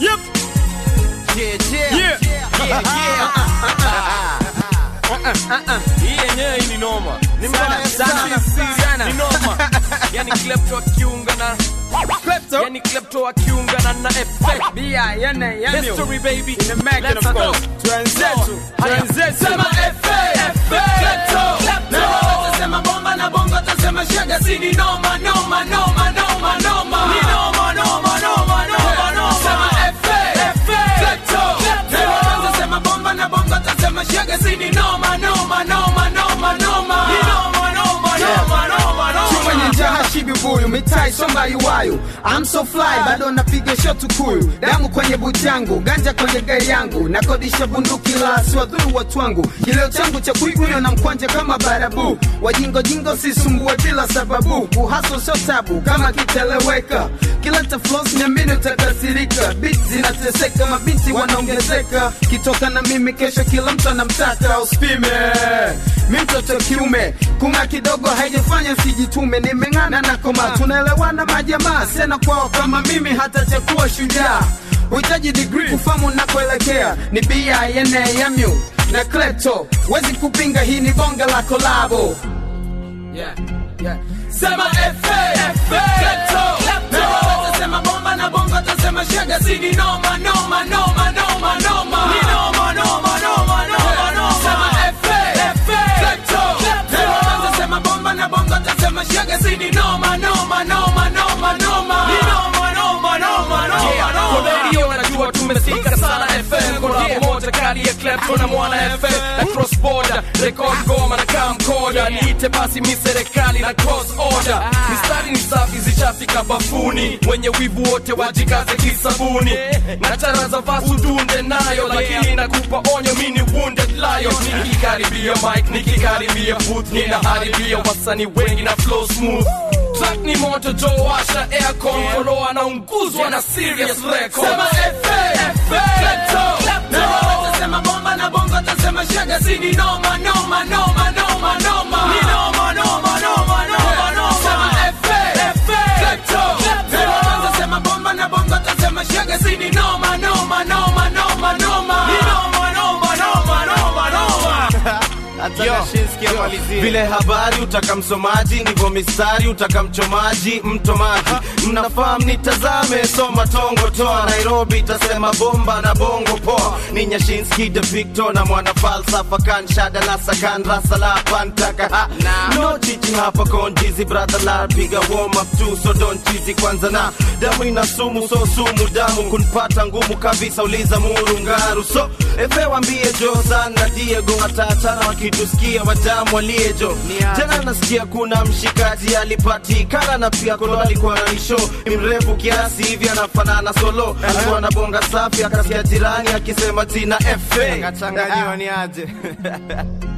Yep. Yeah, yeah. Yeah. Yeah, Hii yenyewe hii ni noma. Ni mbaya Sana, sana. sana, sana. Ni noma. Yani klepto akiunga na Klepto. yani klepto akiungana na effect. Bia, yene, yene. History baby. In the making, Let's of go. course. Twenzetu, Haya. twenzetu. Sema FA, Klepto. Na sema bomba na bongo tasema shaga si ni noma noma noma noma noma ni noma noma noma noma noma sema FA Klepto Na sema bomba na bongo tasema shaga si ni noma noma noma noma noma ni noma noma noma noma Chuma noma nyejaha shibi buyu mitai somba iwayu I'm so fly bado napiga shot kuyu damu kwenye buti yangu ganja kwenye gari yangu nakodisha bunduki la siwadhuru watu wangu kileo changu cha kuiguyo na mkwanja kama barabu wajingo jingo sisumbue bila sababu kuhaso sio tabu kama kiteleweka kileta flows niamini utakasirika bit zinateseka mabinti wanaongezeka kitoka na mimi kesho kila mtu anamtaka uspime mi mtoto kiume kunga kidogo haijafanya sijitume nimeng'ana na koma tunaelewana majamaa sena kwao kama mimi hata chakuwa shujaa uhitaji digri kufamu nakuelekea ni bienemu na klepto wezi kupinga hii ni bonge la kolabo Yeah. Yeah. sema FA Klepto Na sema bomba na bongo tasema shaga si ni noma noma noma noma noma ni noma noma noma noma noma sema FA Klepto Na sema bomba na bongo tasema shaga si ni noma noma noma noma noma ni noma noma noma noma Yeah, noma kwa radio najua tumesika sana FM Kolabo moja kali ya Klepto na Mwana FM na cross border record goma na camcorder niite basi mi serikali na cross order mistari ni safi zishafika bafuni wenye wivu wote wajikaze kisabuni na chara za vasu dunde nayo lakini nakupa onyo mi ni wounded lion nikikaribia mic nikikaribia booth ninaharibia wasanii wengi na flow smooth track ni moto jo washa aircon kolo anaunguzwa na serious record sema FA Klepto Na sema bomba na bongo tasema shaga si ni noma noma noma noma noma ni noma noma noma noma noma sema FA Klepto Na sema bomba na bongo tasema shaga si ni noma noma noma noma noma ni noma noma noma noma noma vile habari utaka msomaji ndivyo mistari utaka mchomaji mtomaji mnafahamu nitazame soma tongo toa nairobi itasema bomba na bongo poa ni nyashinski de victor na mwana falsafa kan shada la sakan rasa la pantaka ha no chichi hapa konjizi brother la piga warm up tu so don't cheesy kwanza na damu ina sumu so sumu damu kunpata ngumu kabisa uliza murungaru so efe wambie jozan na diego watatana wakitusikia wadamu waliejo tena nasikia kuna mshikaji alipatikana na pia kolo alikuwa na nisho ni mrefu kiasi hivi anafanana solo alikuwa na bonga safi akasikia jirani akisema tina efe Kachanganyiwa ni aje